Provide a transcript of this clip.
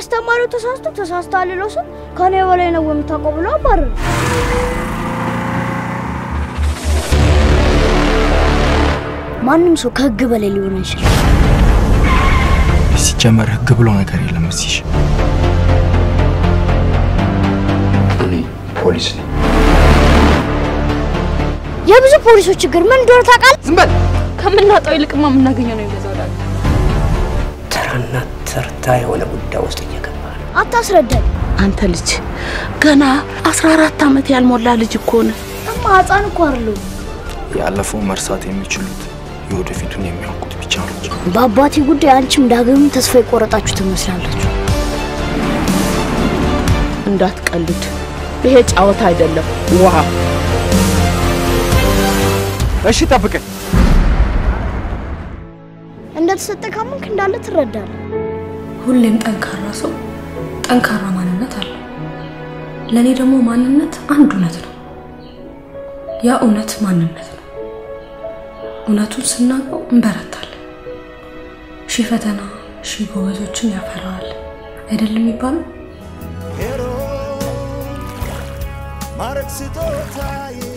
አስተማሪው ተሳስቶ ተሳስቷል ልለው ስል ከኔ በላይ ነው የምታውቀው ብሎ አባረረ። ማንም ሰው ከህግ በላይ ሊሆን አይችልም። ሲጀመር ህግ ብሎ ነገር የለም እዚህ። እኔ ፖሊስ ነኝ። የብዙ ፖሊሶች ችግር ምን እንደሆነ ታውቃለህ? ዝም በል። ከምናጣው ይልቅማ የምናገኘው ነው የሚበዛው። ዳግ ተራና ተርታ የሆነ ጉዳይ ውስጥ እየገባ ነው። አታስረዳኝ። አንተ ልጅ ገና 14 ዓመት ያልሞላ ልጅ እኮ ነህ። እማ ህፃን እኮ አይደለሁም። ያለፈው መርሳት የሚችሉት የወደፊቱን የሚያውቁት ብቻ ናቸው። በአባቴ ጉዳይ አንቺም ዳግም ተስፋ የቆረጣችሁ ትመስላላችሁ። እንዳትቀልድ፣ ይሄ ጫወታ አይደለም። ውሃ እሺ ጠብቀኝ። እንደተሰጠ ካመንክ እንዳለ ትረዳለህ። ሁሌም ጠንካራ ሰው ጠንካራ ማንነት አለው። ለእኔ ደግሞ ማንነት አንድ እውነት ነው። ያ እውነት ማንነት ነው። እውነቱን ስናውቀው እንበረታለን። ሺህ ፈተና ሺህ ጎበዞችን ያፈራዋል አይደለም የሚባለው? ማረግ ስጦታዬ